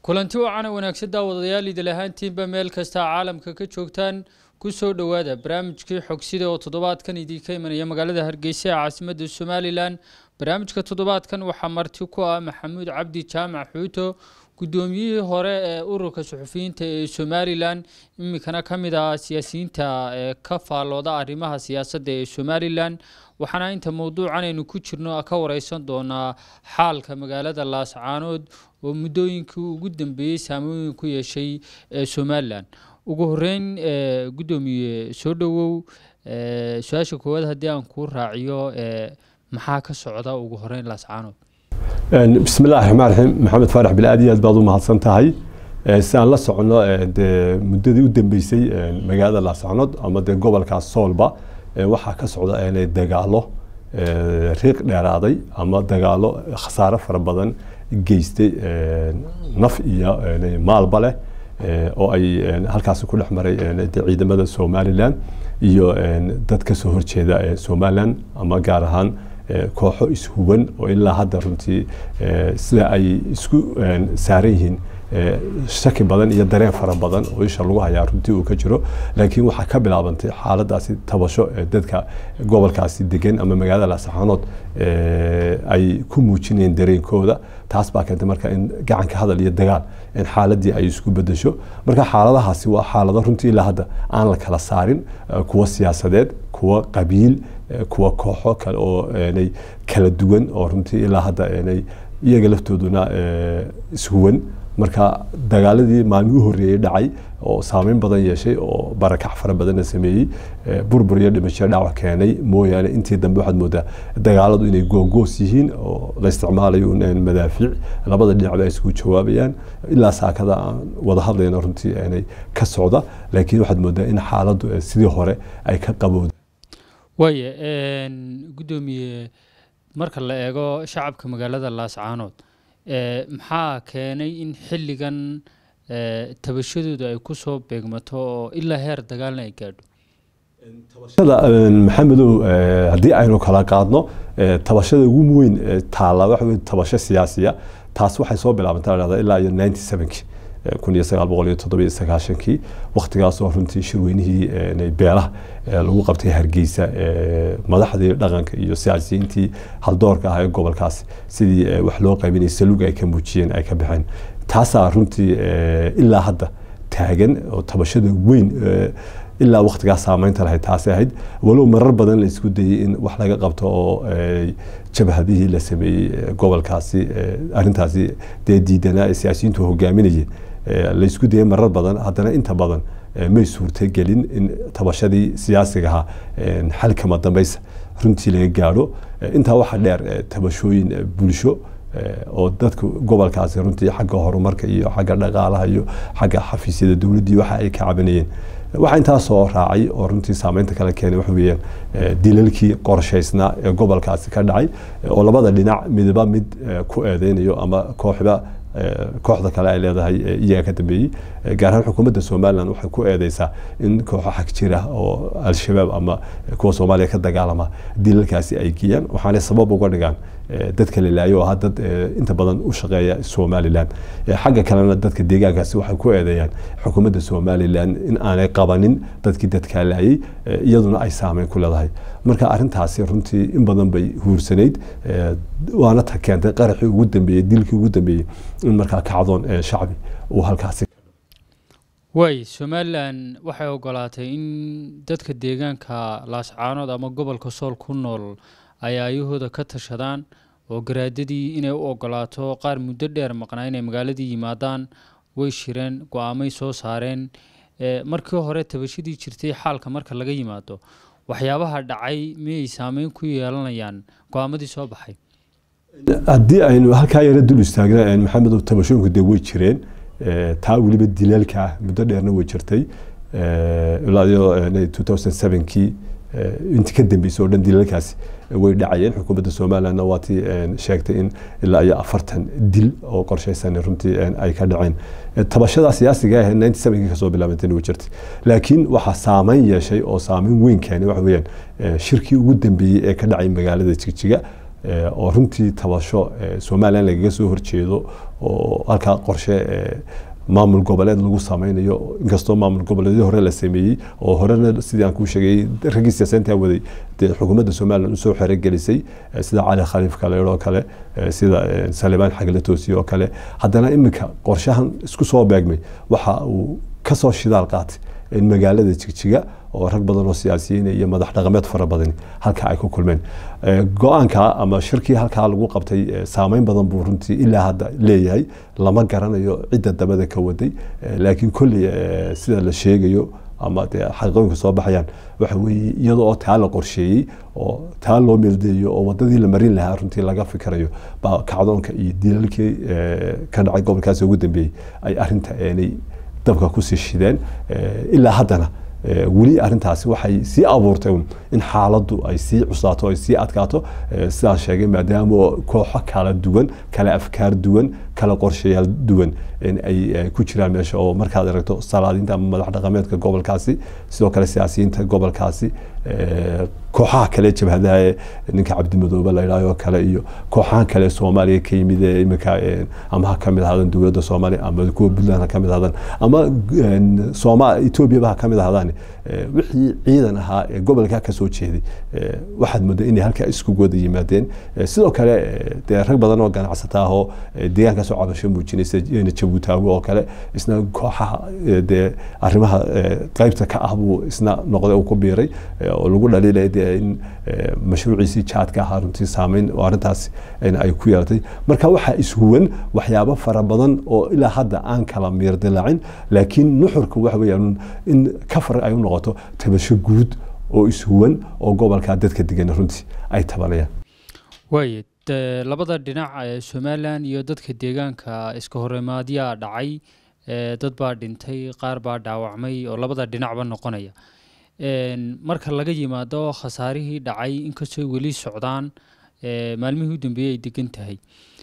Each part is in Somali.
kulanti wacan wanaagsan daawadayaal idil ahaantiinba meel kasta caalamka ka joogtaan kusoo dhowaada barnaamijkii xogsida oo toddobaadkan idinka imanaya magaalada hargeysa ee caasimada somalilan barnaamijka toddobaadkan waxaa marti ku ah maxamuud cabdi jaamac xuuto guddoomiyihii hore ee ururka suxufiyiinta ee somalilan iminkana ka mid ah siyaasiyiinta ee ka faallooda arrimaha siyaasadda ee somalilan waxaana inta mowduucan aynu ku jirno ka wareysan doonaa xaalka magaalada laascaanood oo muddooyinkii ugu dambeeyey saamooyin ku yeeshay ee somalilan ugu horeyn guddoomiye soo dhowow su-aasha koowaad haddii aan kuu raaciyo maxaa ka socda ugu horeyn laascaanood bismi illahi raxmaan raxiim maxamed faarax bil aad iyo aad baad u mahadsan tahay si aan la socono dee muddadii u dambeysay magaalada laascaanood ama dee gobolkaas soolba waxaa ka socda dagaalo riiq dheeraaday ama dagaalo khasaare fara badan geystay naf iyo maalba leh oo ay halkaasi ku dhex maray ciidamada somalilan iyo dad ka soo horjeeda somalilan ama gaar ahaan kooxo ishuban oo ilaa hadda runtii sida ay isku saaran yihiin shaki badan iyo dareen fara badan oo isha lagu hayaa runtii uu ka jiro laakiin waxaa ka bilaabantay xaaladaasi tabasho ee dadka gobolkaasi degan ama magaalada laascaanood ay ku muujinayeen dareenkooda taas baa keentay marka in gacanka hadal iyo dagaal in xaaladii ay isku bedesho marka xaaladahaasi waa xaalado runtii ilaa hadda aan la kala saarin kuwa siyaasadeed kuwa qabiil kuwa kooxo kale oo kala duwan oo runtii ilaa hadda iyaga laftooduna ishuwan marka dagaaladii maalmii u horreeyey dhacay oo saameyn badan yeeshay oo barakac fara badanna sameeyey burbur iyo dhimasho dhaawac keenay mooyaane intii dambe waxaad moodaa dagaaladu inay googoos yihiin oo la isticmaalayo madaafiic labada dhinacba ay isku jawaabayaan ilaa saakada aan wada hadlayno runtii inay ka socda laakiin waxaad moodaa in xaaladdu sidii hore ay ka qabowda waaya guddoomiye marka la eego shacabka magaalada laascaanood maxaa keenay in xilligan tabashadooda ay kusoo beegmato oo ilaa heer dagaalna ay gaadho tabashada maxamedow haddii aynu kala qaadno tabashada ugu weyn taalla waxa wey tabasho siyaasiya taas waxay soo bilaabantay dhahda ilaa iyo ninety sevenki kun iyo sagaal boqol iyo toddoba iyo sagaashankii waktigaasoo runtii shirweynihii beelaha lagu qabtay hargeysa madaxdii dhaqanka iyo siyaasiyiintii haldoorka ah ee gobolkaasi sidii wax loo qaybinay salug ay ka muujiyeen ay ka baxeen taasaa runtii ilaa hadda taagan oo tabashada weyn ilaa waktigaa saameynta lahayd taasi ahayd walow marar badan la isku dayey in wax laga qabto oo jabhadihii la sameeyey gobolkaasi arintaasi dee diidanaa ee siyaasiyiintu hogaaminayeen la isku dayay marar badan haddana inta badan may suurtagelin in tabashadii siyaasiga ahaa xalkama dambaysa runtii laga gaadho intaa waxaa dheer tabashooyin bulsho oo dadka gobolkaasi runtii xagga horumarka iyo xagga dhaqaalaha iyo xagga xafiisyada dowladdii waxa ay ka cabanayeen waxaa intaa soo raacay oo runtii saameynta kale keenay waxa weeyaan dilalkii qorshaysnaa ee gobolkaasi ka dhacay oo labada dhinac midba mid ku eedeynayo ama kooxba kooxda kale ay leedahay iyaga ka dambeeyey gaar ahaan xukuumadda somalilan waxay ku eedeysaa in kooxo xag jira oo al-shabaab ama kuwa soomaaliya ka dagaalama dilalkaasi ay geeyaan waxaanay sabab uga dhigaan dadka la laayo oo ah dad inta badan u shaqeeya somalilan xagga kalena dadka deegaankaasi waxay ku eedeeyaan xukuumadda somalilan in aanay qabanin dadkii dadkaa laayay iyaduna ay saameyn ku leedahay marka arintaasi runtii in badan bay huursanayd waana ta keentay qaraxii ugu dambeeyey dilkii ugu dambeeyey in markaa kacdoon shacbi uu halkaasi waay somalilan waxay ogolaatay in dadka deegaanka laascaanood ama gobolka sool ku nool ay aayahooda ka tashadaan oo garaadadii inay u ogolaato qaar muddo dheer maqnaa inay magaaladii yimaadaan way shireen go-aamay soo saareen markii hore tabashadii jirtay xaalka marka laga yimaado waxyaabaha dhacay miyay saameyn ku yeelanayaan go-aamadii soo baxay haddii aynu halkaa yara dul istaagna maxamedow tabashooyinku dee way jireen taa weliba dilaalka ah muddo dheerna way jirtay ilaa iyo two thousand sevenkii intii ka dambeysay oo dhan dilalkaasi way dhacayeen xukuumadda somalilandna waa tii sheegtay in ilaa iyo afartan dil oo qorshaysan runtii ay ka dhaceen tabashada siyaasiga ah ninety sevenkii kasoo bilaabantayna way jirtay laakiin waxaa saameyn yeeshay oo saameyn weyn keenay waxa weeyaan shirkii ugu dambeeyey ee ka dhacay magaalada jigjiga oo runtii tabasho somalilan lagaga soo horjeedo oo halkaa qorshe maamul goboleed lagu sameynayo inkastoo maamul goboleedyo hore la sameeyey oo horena sidii aan kuu sheegay raggii siyaasayntaa waday dee xukuumadda somalilan usoo xerogelisay sida cali khaliif kaleer oo kale sida salibaan xagle toosiye oo kale haddana iminka qorshahan isku soo beegmay waxa uu kasoo shidaal qaatay in magaalada jigjiga oo rag badan oo siyaasiyiin iyo madax dhaqameed fara badani halka ay ku kulmeen go-aanka ama shirkii halkaa lagu qabtay saameyn badan buu runtii ilaa hadda leeyahay lama garanayo cidda dabada ka waday laakiin kolley sida la sheegayo ama dee xaqiiqooyinka soo baxayaan waxa weeye iyadoo oo taa la qorsheeyey oo taa loo meeldeeyo oo wadadii la marin lahaa runtii laga fikirayo baa kacdoonka iyo dilalkii ka dhacay gobolkaasi ugu dambeeyey ay arinta eenay dabka kusii shideen ilaa haddana weli arintaasi waxay sii abuurtay in xaaladdu ay sii cusaato ay sii adkaato sidaan sheegay maadaama kooxo kala duwan kala afkaar duwan kala qorshayaal duwan ay ku jiraan meesha oo markaad aragto salaadiinta ama madax dhaqameedka gobolkaasi sidoo kale siyaasiyiinta gobolkaasi kooxaha kale jabhadaha ninka cabdimadoobe la idhaayo kale iyo kooxahan kale soomaaliya ka yimid ee iminka ama ha kamid ahaadaan dowladda soomaaliya ama kuwa puntland ha kamid ahaadaan ama sooma etoobiyaba ha kamid ahaadaan wixii ciidan ahaa ee gobolka kasoo jeeday waxaad moodaa inay halkaa isku wada yimaadeen sidoo kale dee rag badan oo ganacsata ah oo deegaankaasoo cabasho muujinaysa jabuutaago oo kale isna kooxaha dee arrimaha qaybta ka ah buu isna noqday uu ku biiray oo lagu dhaliilaya dee in mashruuciisii jaadka ahaa runtii saameyn oo arrintaas ay ku yeelatay marka waxaa ishuwan waxyaabo fara badan oo ilaa hadda aan kala miir dilaacin laakiin nuxurka waxa weeyaan in kafar ay u noqoto tabasho guud oo ishuwan oo gobolka dadka degan runtii ay tabanayaan waaye labada dhinac ee somalilan iyo dadka deegaanka iska horimaadyaa dhacay dad baa dhintay qaar baa dhaawacmay oo labada dhinacba noqonaya marka laga yimaado khasaarihii dhacay inkastoo weli socdaan maalmihii u dambeeyey ay degan tahay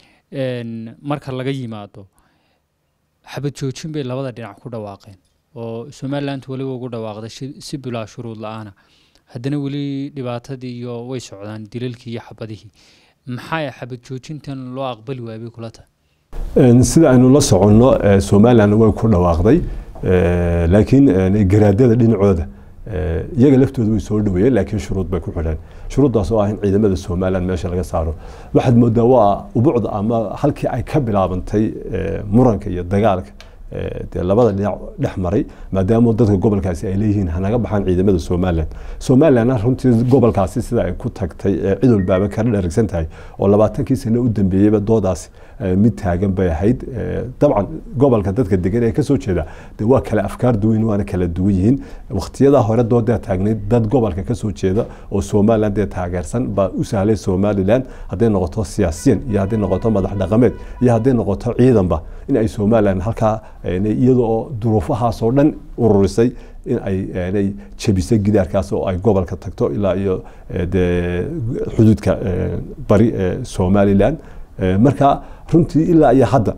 marka laga yimaado xabad joojin bay labada dhinac ku dhawaaqeen oo somaliland weliba ugu dhawaaqday si bilaa shuruud la-aana haddana weli dhibaatadii iyo way socdaan dilalkii iyo xabadihii maxaa xabad joojintan loo aqbali waayay kula tahay sida aynu la soconno somaliland way ku dhawaaqday laakiin garaadada dhinacooda iyaga laftooda way soo dhaweeyeen laakiin shuruud bay ku xidheen shuruuddaas oo ah in ciidamada somaliland meesha laga saaro waxaad moodaa waa ubucda ama halkii ay ka bilaabantay muranka iyo dagaalka dee labada dhinac dhex maray maadaama dadka gobolkaasi ay leeyihiin hanaga baxaan ciidamada somaliland somalilandna runtii gobolkaasi sida ay ku tagtay cid walbaaba kala dheragsan tahay oo labaatankii sano u dambeeyeyba doodaasi mid taagan bay ahayd dabcan gobolka dadka degan ee kasoo jeeda de waa kala afkaar duwan waana kala duwan yihiin waqtiyadaa hore doodaa taagnayd dad gobolka kasoo jeeda oo somaliland ee taageersan baa u sahlay somaliland hadday noqoto siyaasiyan iyo hadday noqoto madax dhaqameed iyo hadday noqoto ciidanba in ay somaliland halkaa iyada oo duruufahaasoo dhan ururisay in ay jebisay gidaarkaas oo ay gobolka tagto ilaa iyo de xuduudka bari ee somaliland marka runtii ilaa iyo hadda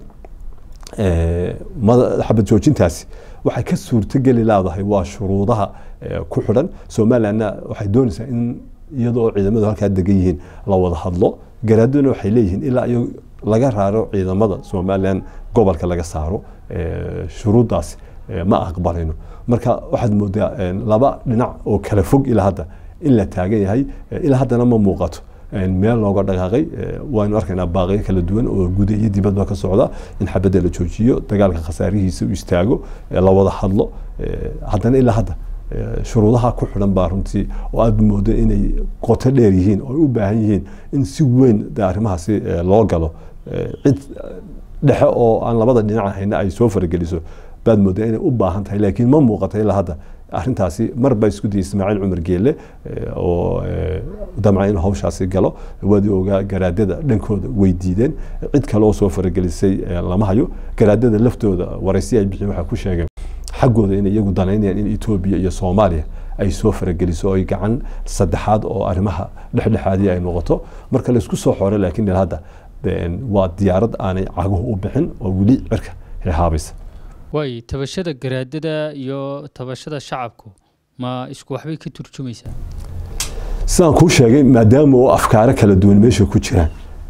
xabad joojintaasi waxay ka suurtogeli leedahay waa shuruudaha ku xidhan somalilandna waxay doonaysaa in iyadoo ciidamadu halkaa degan yihiin la wada hadlo garaaduna waxay leeyihiin ilaa iyo laga raaro ciidamada somaliland gobolka laga saaro shuruuddaasi ma aqbalayno marka waxaad moodaa laba dhinac oo kala fog ilaa hadda in la taagan yahay ilaa haddana ma muuqato meel looga dhaqaaqay waanu arkaynaa baaqiyo kala duwan oo guda iyo dibadba ka socda in xabadda la joojiyo dagaalka khasaarihiisa u istaago la wada hadlo haddana ilaa hadda shuruudaha ku xidhan baa runtii oo aad moodo inay qoto dheer yihiin oo ay u baahan yihiin in si weyn de arrimahaasi loo galo cid dhexe oo aan labada dhinac hayna ay soo farageliso baad moodaa inay u baahan tahay laakiin ma muuqata ilaa hadda arrintaasi mar baa isku dayay ismaaciil cumar geelle oo damca inuu hawshaasi galo waadi ogaa garaadada dhankooda way diideen cid kale oo soo faragelisay lama hayo garaadada laftooda waraysi ay bixiyeen waxaa ku sheegeen xaggooda inay iyagu danaynayaan in etoobiya iyo soomaaliya ay soo farageliso oo ay gacan saddexaad oo arrimaha dhexdhexaadii ay noqoto marka laysku soo xore laakiin il hadda waa diyaarad aanay caguhu u bixin oo weli cirka hehaabaysa waay tabashada garaadada iyo tabashada shacabku ma isku waxbay ka turjumaysaa sidaan kuu sheegay maadaama oo afkaaro kala duwan meesha ku jiraan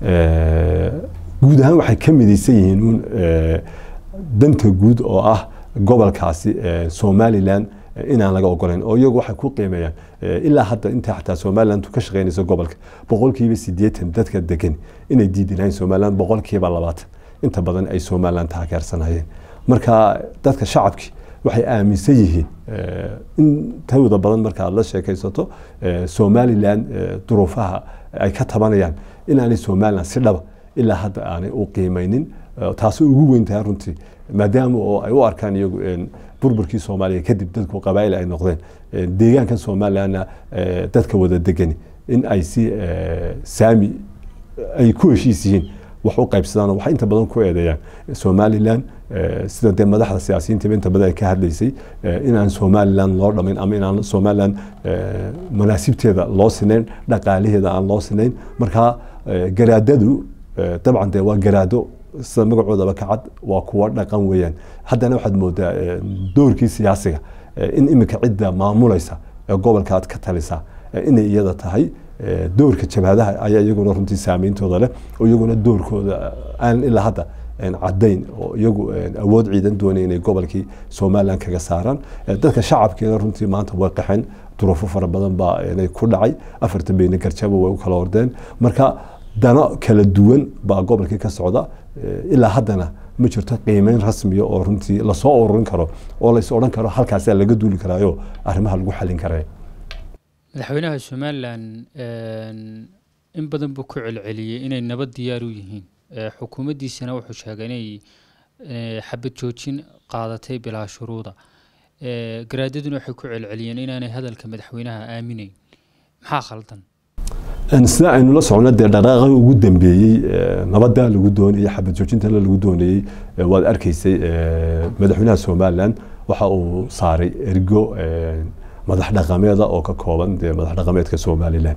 guud ahaan waxay ka midaysan yihiin uun danta guud oo ah gobolkaasi somalilan inaan laga ogolayn oo iyagu waxay ku qiimeeyaan ilaa hadda inta xataa somaliland ka shaqeynayso gobolka boqolkiiba sideetan dadka degan inay diidinahayn somaliland boqolkiiba labaatan inta badan ay somaliland taageersanayeen marka dadka shacabkii waxay aaminsan yihiin intooda badan marka aad la sheekaysato somaliland duruufaha ay ka tabanayaan inaanay somaliland si dhaba ilaa hadda aanay u qiimeynin taasi ugu weyn tahay runtii maadaama oo ay u arkaan iyagu burburkii soomaaliya kadib dadku qabaa'il ay noqdeen deegaanka somalilandna dadka wada degani in ay si saami ay ku heshiis yihiin wax u qaybsadaan waxay inta badan ku eedeeyaan somaliland sida dee madaxda siyaasiyiintiba inta badan ay ka hadlaysay inaan somaliland loo dhamayn ama inaan somaliland manaasibteeda loo sinayn dhaqaalaheeda aan loo sinayn marka garaadadu dabcan dee waa garaado sida magacoodaba ka cad waa kuwa dhaqan weeyaan haddana waxaad moodaa doorkii siyaasiga in iminka cidda maamulaysa ee gobolka aad ka talisa inay iyada tahay doorka jabhadaha ayaa iyaguna runtii saameyntooda leh oo iyaguna doorkooda aan ilaa hadda cadayn oo iyagu awood ciidan doonay inay gobolkii somaliland kaga saaraan dadka shacabkeeda runtii maanta way qaxeen duruufo fara badan baa inay ku dhacay afarta beyne garjaba way u kala ordeen marka dano kala duwan baa gobolkii ka socda ilaa haddana ma jirto qiimeyn rasmiya oo runtii lasoo ururin karo oo lais odhan karo halkaasaa laga duuli karaayo arrimaha lagu xalin karaya madaxweynaha somalilan in badan buu ku celceliyey inay nabad diyaar u yihiin xukuumaddiisana wuxuu sheegay inay xabad joojin qaadatay bilaa shuruuda garaadaduna waxay ku celceliyeen inaanay hadalka madaxweynaha aaminayn maxaa khaldan sida aynu la socno dee dhaqaaqa ugu dambeeyey nabadda lagu doonayey xabad joojintana lagu doonayey waad arkaysay madaxweynaha somaliland waxa uu saaray ergo madax dhaqameeda oo ka kooban dee madax dhaqameedka somaliland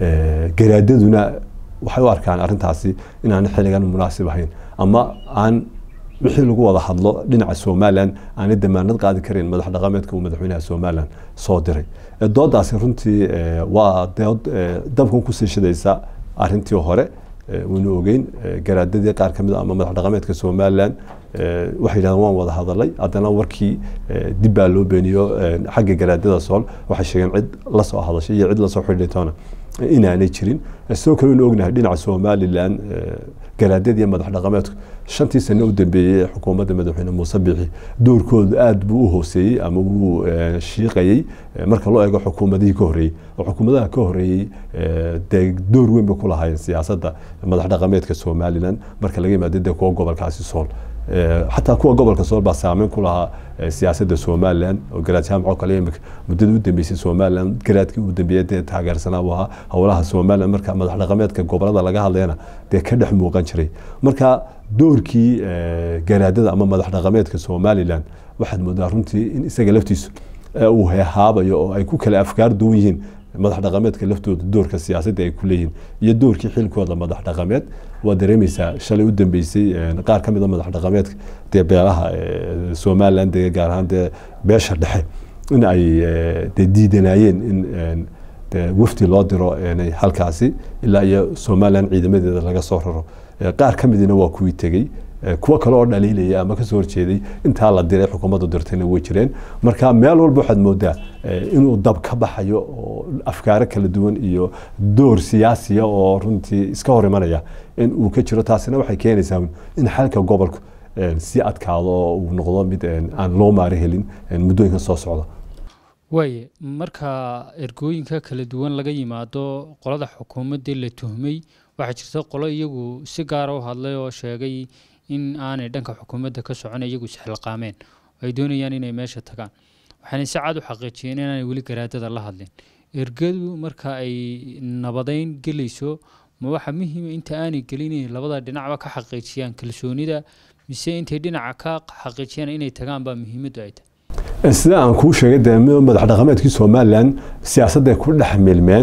garaadaduna waxay u arkaan arrintaasi inaan xilligan munaasib ahayn ama aan wixii lagu wada hadlo dhinaca somaliland aanay damaanad qaadi karin madax dhaqameedka uu madaxweynaha somaliland soo diray doodaasi runtii waa dood dabkan kusii shidaysa arrintii hore waynu ogeyn garaadadii qaar ka mid a ama madax dhaqameedka somaliland waxay yidhahdeen waan wada hadalay haddana warkii dib baa loo beeniyo xagga garaadada sool waxay sheegeen cid la soo hadashay iyo cid lasoo xidhitoona inaanay jirin sidoo kale waynu ognahay dhinaca somaliland garaadada iyo madax dhaqameedku shantii sano u dambeeyey ee xukuumadda madaxweyne muuse biixi doorkoodu aad buu u hooseeyey ama wuu shiiqayey marka loo eego xukuumadihii ka horreeyey oo xukuumadaha ka horreeyey dee door weyn bay ku lahaayeen siyaasadda madax dhaqameedka somaliland marka laga yimaado dee kuwa gobolkaasi sool xataa kuwa gobolka sool baa saameyn ku lahaa siyaasadda somaliland oo garaad jaamac oo kale imika muddada u dambeysay somaliland garaadkii u dambeeyey dee taageersanaa u ahaa howlaha somaliland marka madax dhaqameedka gobolada laga hadlayana dee ka dhex muuqan jiray marka doorkii garaadada ama madax dhaqameedka somaliland waxaad moodaa runtii in isaga laftiisu uu heehaabayo oo ay ku kale afkaar duwan yihiin madax dhaqameedka laftooda doorka siyaasadda ay ku leeyihiin iyo doorkii xilkooda madax dhaqameed waa dareemaysaa shalay u dambeysay qaar ka mid a madax dhaqameedka dee beelaha somaliland dee gaar ahaan dee beesha dhexe in ay dee diidanayeen in dee wafdi loo diro halkaasi ilaa iyo somaliland ciidamadeeda laga soo raro qaar ka midina waa kuwii tegey kuwo kale oo dhaliilaya ama kasoo horjeeday intaa la diray xukuumaddu dirtayna way jireen marka meel walba waxaad moodaa inuu dab ka baxayo oo afkaaro kala duwan iyo door siyaasiya oo runtii iska hor imanaya in uu ka jiro taasina waxay keenaysaa in xalka gobolku si adkaado oo uu noqdo mid aan loo maari helin muddooyinka soo socda waaye marka ergooyinka kala duwan laga yimaado qolada xukuumaddii la tuhmay waxaa jirta qolo iyagu si gaara u hadlay oo sheegay in aanay dhanka xukuumadda ka socon iyagu isxilqaameen ay doonayaan inay meesha tagaan waxaana si cad u xaqiijiyeen inaanay weli garaadada la hadlin ergadu marka ay nabadeyn gelayso ma waxa muhiima inta aanay gelin inay labada dhinacba ka xaqiijiyaan kalsoonida mise intay dhinaca ka xaqiijiyaan inay tagaan baa muhiimaddu ay tahay sida aan kuu sheegay dee madax dhaqameedkii somaliland siyaasadday ku dhex milmeen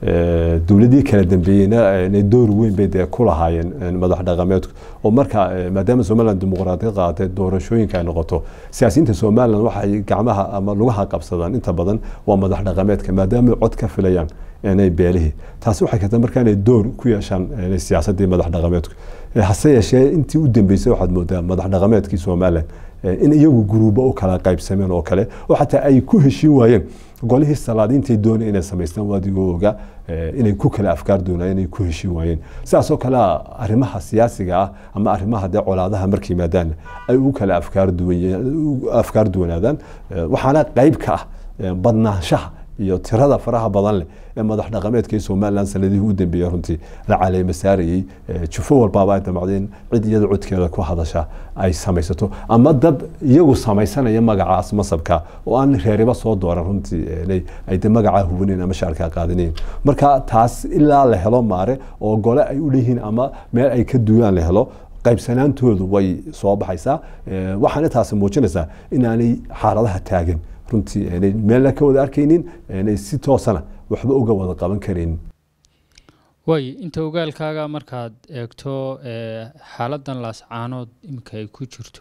dowladii kala dambeeyeyna door weyn bay dee ku lahaayeen madax dhaqameedku oo marka maadaama somaliland dimuqraadiyad qaadatay doorashooyinka ay noqoto siyaasiyiinta somaliland waxay gacmaha ama lugaha qabsadaan inta badan waa madax dhaqameedka maadaama cod ka filayaan inay beelihii taasi waxay keentay marka inay door ku yeeshaan siyaasadii madax dhaqameedku hase yeeshee intii u dambeysay waxaad moodaa madax dhaqameedkii somaliland in iyagu guruubo u kala qaybsameen oo kale oo xataa ay ku heshiin waayeen golihii salaadiintay doonay inay samaystaan waadigoo oga inay ku kala afkaar doonayeen inay ku heshiin waayeen sidaasoo kale arrimaha siyaasiga ah ama arrimaha dee colaadaha markay yimaadaan ay u kala afkaar afkaar duwanaadaan waxaana qayb ka ah badnaanshaha iyo tirada faraha badan leh ee madax dhaqameedka somaliland sanadihii u dambeeyey runtii la caleema saarayey jufo walbaaba ay damacdeen cid iyada codkeeda ku hadasha ay samaysato ama dad iyagu samaysanaya magacaas masabka oo aan reeriba soo dooran runtii ay de magacaa hubaneyn ama shaarkaa qaadanayn marka taas ilaa la helo maare oo gole ay u leeyihiin ama meel ay ka duulaan la helo qaybsanaantoodu way soo baxaysaa waxaana taasi muujinaysaa inaanay xaaladaha taagan runtii aanay meelna ka wada arkaynin aanay si toosana waxba uga wada qaban karaynin waay inta ogaalkaaga markaad eegto xaaladan laascaanood iminka ay ku jirto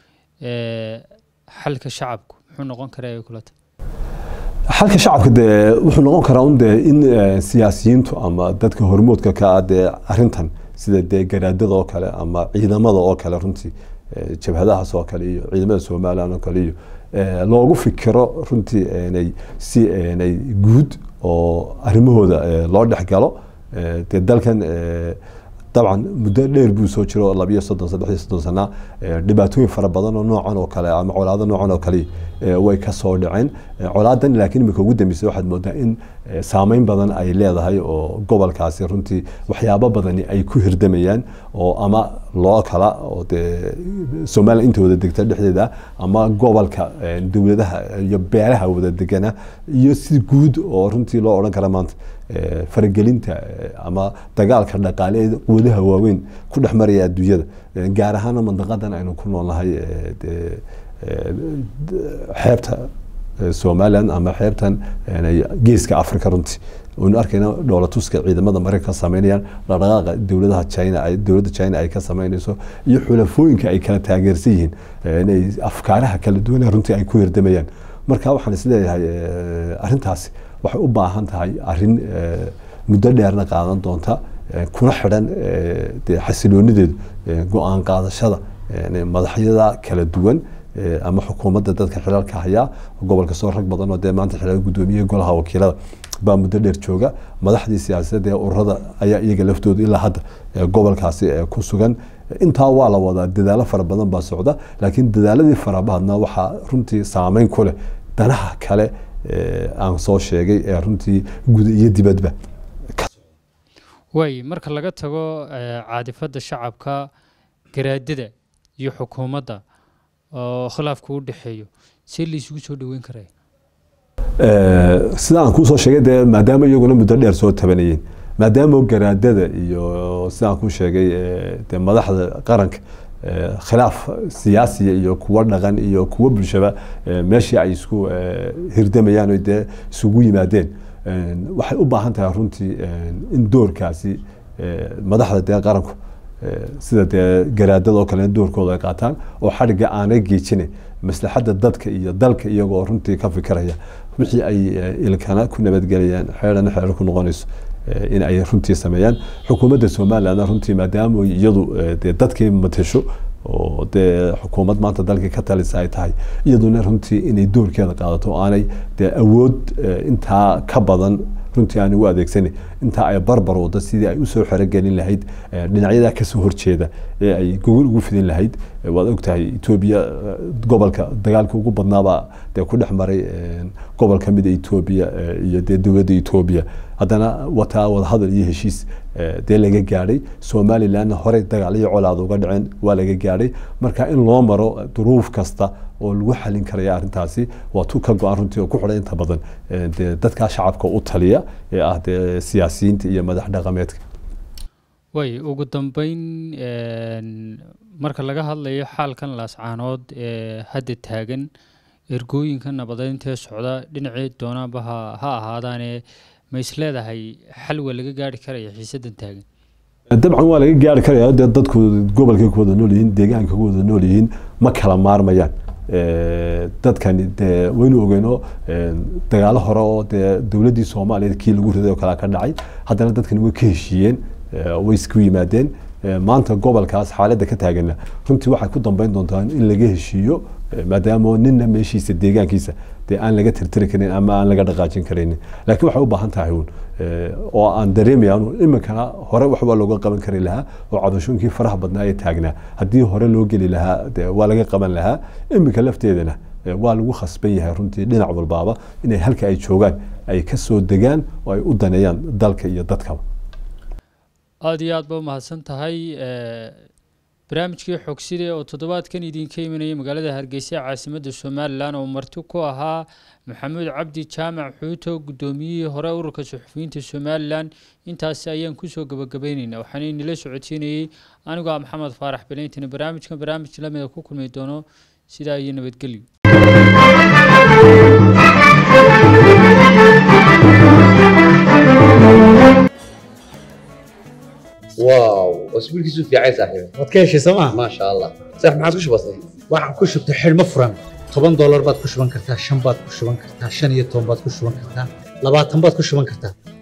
xalka shacabku muxuu noqon karaa kulata xalka shacabka dee wuxuu noqon karaa un dee in siyaasiyiintu ama dadka hormoodka ka ah dee arrintan sida dee garaadada oo kale ama ciidamada oo kale runtii jabhadahaas oo kale iyo ciidamada somaliland oo kale iyo loogu fikiro runtii nay si nay guud oo arrimahooda loo dhex galo dee dalkan dabcan muddo dheer buu soo jiro labiyo soddon saddexiyo soddon sana dhibaatooyin fara badan oo noocan oo kale ama colaado noocan oo kale way ka soo dhaceen colaadan laakiin imika ugu dambeysay waxaad moodaa in saameyn badan ay leedahay oo gobolkaasi runtii waxyaabo badani ay ku hirdamayaan oo ama loo kala oo dee somaliland inta wada degta dhexdeeda ama gobolka dowladaha iyo beelaha wada degana iyo si guud oo runtii loo odhan kara maanta faragelinta ama dagaalka dhaqaale ee quwadaha waaweyn ku dhex maraya adduunyada gaar ahaana mandaqadan aynu ku noolnahay xeebta somaliland ama xeebtan geeska africa runtii waynu arkayna dhoolatuska ciidamada maraykanka ka sameynayaan dhaqdhaqaaqa dowladaha china ay dowladda china ay ka sameynayso iyo xulafooyinka ay kala taageersan yihiin inay afkaaraha kala duwan runtii ay ku hirdamayaan marka waxaan isleeyahay arrintaasi waxay u baahan tahay arrin muddo dheerna qaadan doonta kuna xidhan dee xasiloonideedu go-aan qaadashada madaxyada kala duwan ama xukuumadda dadka xilalka hayaa gobolka soo rag badan oo dee maanta xilal guddoomiyaha golaha wakiilada baa muddo dheer jooga madaxdii siyaasadeed ee ururada ayaa iyaga laftooda ilaa hadda gobolkaasi ku sugan intaa waa la wadaa dadaalo fara badan baa socda laakiin dadaaladii farabahadna waxaa runtii saameyn ku leh danaha kale aan soo sheegay ee runtii guda iyo dibadba waay marka laga tago caadifadda shacabka garaadada iyo xukuumadda oo khilaafku u dhexeeyo see laysugu soo dhoweyn karaya sida aan kuusoo sheegay dee maadaama iyaguna muddo dheer soo tabanayeen maadaama garaadada iyo sida aan kuu sheegay dee madaxda qaranka khilaaf siyaasiya iyo kuwo dhaqan iyo kuwo bulshaba meeshii ay isku hirdamayaan o dee isugu yimaadeen waxay u baahan tahay runtii in doorkaasi madaxda dee qaranku sida dee garaadada oo kale doorkooda ay qaataan oo xadhigga aanay geejinayn maslaxadda dadka iyo dalka iyagoo runtii ka fikiraya wixii ay ilkana ku nabadgelayaan xeerana xeer ku noqonayso in ay runtii sameeyaan xukuumadda somalilandna runtii maadaama iyadu dee dadkii matasho oo dee xukuumad maanta dalkii ka talisa ay tahay iyaduna runtii inay doorkeeda qaadato oo aanay dee awood intaa ka badan runtii aan u adeegsanin intaa ay barbar wado sidii ay usoo xerogelin lahayd dhinacyada kasoo horjeeda ee ay gogol ugu fidin lahayd waad ogtahay etoobiya gobolka dagaalka ugu badnaabaa dee ku dhex maray gobol ka mida etoobiya iyo dee dowladda etoobiya haddana wataa wadahadal iyo heshiis dee laga gaadhay somalilandna horey dagaal iyo colaad uga dhaceen waa laga gaadhay marka in loo maro duruuf kasta oo lagu xalin karaya arrintaasi waa tu ka go-an runtii oo ku xidhan inta badan dee dadkaa shacabka u taliya ee ah dee siyaasiyiinta iyo madax dhaqameedka way ugu dambeyn marka laga hadlayo xaalkan laascaanood ee hadda taagan ergooyinka nabadeynta ee socda dhinacii doonaanba ha ha ahaadaane ma is leedahay xal waa laga gaari karaya xiisadan taagan dabcan waa laga gaari karaya dee dadku gobolkay ku wada nool yihiin deegaanka ku wada nool yihiin ma kala maarmayaan dadkani dee waynu ogeyno dagaalo hore oo dee dowladdii soomaaliyeed kii lagu riday oo kale ka dhacay haddana dadkani way ka heshiiyeen way isku yimaadeen maanta gobolkaas xaaladda ka taagana runtii waxay ku dambeyn doontaa in laga heshiiyo maadaama ninna meeshiisa deegaankiisa dee aan laga tirtiri karin ama aan laga dhaqaajin karaynin laakiin waxay u baahan tahay uun oo aan dareemaya iminkana hore waxbaa looga qaban kari lahaa oo cadashooyinkii faraha badnaa ee taagnaa haddii hore loo geli lahaa dee waa laga qaban lahaa iminka lafteedana waa lagu khasban yahay runtii dhinac walbaaba inay halka ay joogaan ay ka soo degaan oo ay u daneeyaan dalka iyo dadkaba aada iyo aad ba umahadsan tahay barnaamijkii xogside oo toddobaadkan idinka imanayay magaalada hargeysa ee caasimadda somalilan oo marti ku ahaa maxamuud cabdi jaamac xuuto guddoomiyihii hore ururka suxufiyiinta somalilan intaasi ayaan kusoo gabagabayneynaa waxaana inila socodsiinayey anigoo ah maxamed faarax belentina barnaamijkan barnaamij lamida ku kulmi doono sidaa iyo nabadgelyo واو اسبوعك في عايز صاحبي waad ka heshay sooma ما شاء الله صح ما عاد وش بصير waxaan ku shubtay xidhmo furan toban doolar baad ku shuban kartaa shan baad ku shuban kartaa shan iyo toban baad ku shuban kartaa labaatan baad ku shuban kartaa